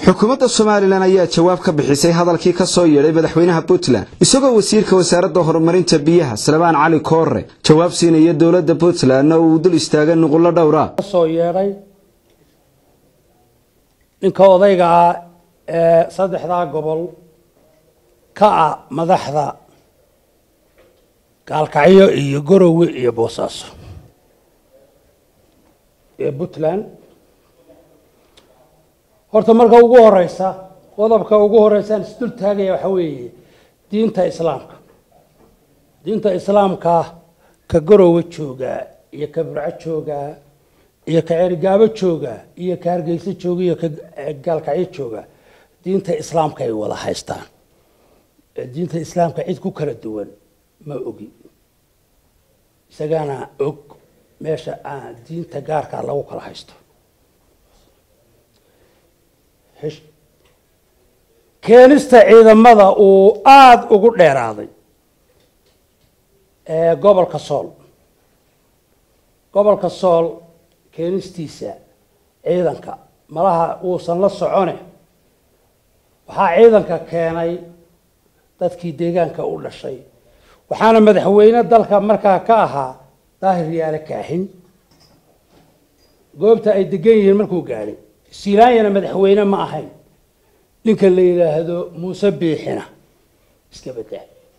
xukuumadda somalilan ayaa jawaab ka bixisay hadalkii ka soo yeedhay madaxweynaha puntland isagoo wasiirka wasaaradda horumarinta biyaha salebaan cali koore jawaab siinaya dowladda puntlandna uu dul istaagay nuqullo dhowra soo yeedhay ninka odayga ah ee saddexdaa gobol ka ah madaxda gaalkacyo iyo gorowe iyo boosaaso ee puntland horta marka ugu horeysa qodobka ugu horeysaan isdul taagaya waxaa weeye diinta islaamka diinta islaamka ka gorowe joogaa iyo ka burco joogaa iyo ka cerigaabo joogaa iyo ka hargeyso jooga iyo ka gaalkacyo joogaa diinta islaamka ay wada haystaan diinta islaamka cid ku kala duwan ma ogi isagaana og meesha aan diinta gaarkaa lagu kala haysto keenista ciidamada uu aada ugu dheeraaday ee gobolka sool gobolka sool keenistiisa ciidanka malaha uusan la socone waxaa ciidanka keenay dadkii deegaanka u dhashay waxaana madaxweyne dalka markaa ka ahaa daahir yaale kaaxin goobta ay degan yihiin markuu gaadhay silaanyana madaxweyne ma ahayn ninka la yidhaahdo muuse biixina iska bedda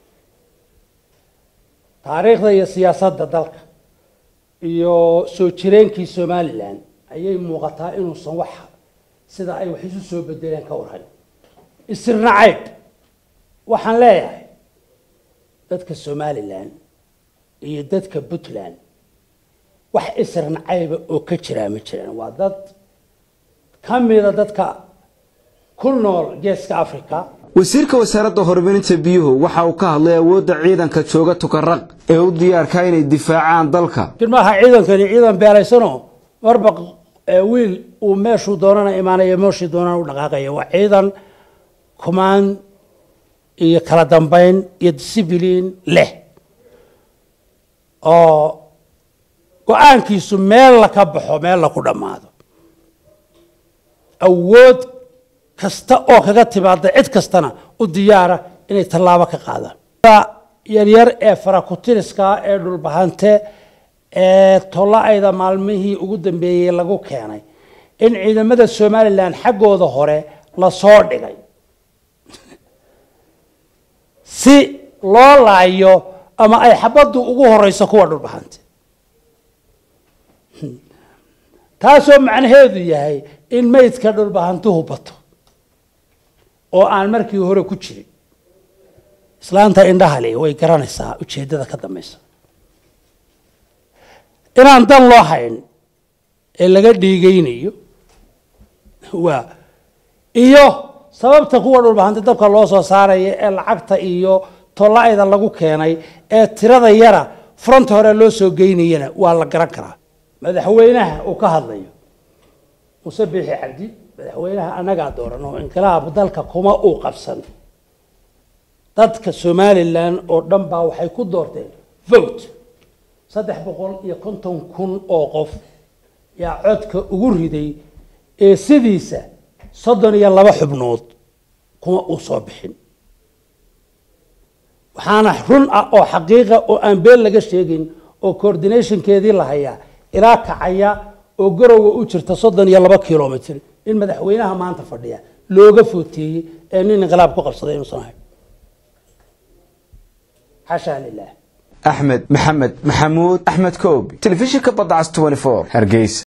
taariikhda iyo siyaasadda dalka iyo soo jireenkii somalilan ayay muuqataa inuusan wax sida ay wax isu soo bedeleen ka warhayn isirna cayb waxaan leeyahay dadka somalilan iyo dadka puntland wax isirna cayba oo ka jiraa ma jiraan waa dad ka mida dadka ku nool geeska africa wasiirka wasaaradda horumarinta biyuhu waxa uu ka hadlay awoodda ciidanka jooga tukaraq ee u diyaarkaa inay difaacaan dalka jirmaha ciidankani ciidan beelaysanoo marba wiil uu meeshuu doonana imaanaya meeshii doonana u dhaqaaqaya waa ciidan command iyo kala dambeyn iyo discibliin leh oo go-aankiisu meel la ka baxo meel la ku dhammaado awood kasta oo kaga timaada cid kastana u diyaara inay tallaabo ka qaadaan yaryar ee farakutiriska ee dhulbahante ee tolla-ayda maalmihii ugu dambeeyey lagu keenay in ciidamada somalilan xaggooda hore lasoo dhigay si loo laayo ama ay xabaddu ugu horeyso kuwa dhulbahante taasoo macnaheedu yahay in meydka dhulbahantuhu bato oo aan markii hore ku jirin islaanta indhahali way garanaysaa ujeeddada ka dambaysa inaan dan loo hayn ee laga dhiigaynayo waa iyo sababta kuwa dhulbahante dabka loo soo saaraya ee lacagta iyo tolla-ayda lagu keenay ee tirada yara front hore loo soo geynayana waa la garan karaa madaxweynaha uu ka hadlayo muuse biixi cabdi madaxweynaha annagaa dooran oo inqilaab dalka kuma uu qabsan dadka somalilan oo dhan baa waxay ku doorteen vote saddex boqol iyo konton kun oo qof yaa codka ugu riday ee sidiisa soddon iyo laba xubnood kuma uu soo bixin waxaana run ah oo xaqiiqa oo aan been laga sheegin oo coordinationkeedii la hayaa ilaa kacaya oo garowa u jirta soddon iyo laba kilomitr in madaxweynaha maanta fadhiya looga footeeyey ee nin inqilaab ku qabsaday inuusan ahayn xashaa lilah axmed maxamed maxamuud axmed koobi telefishinka badda cas hargeysa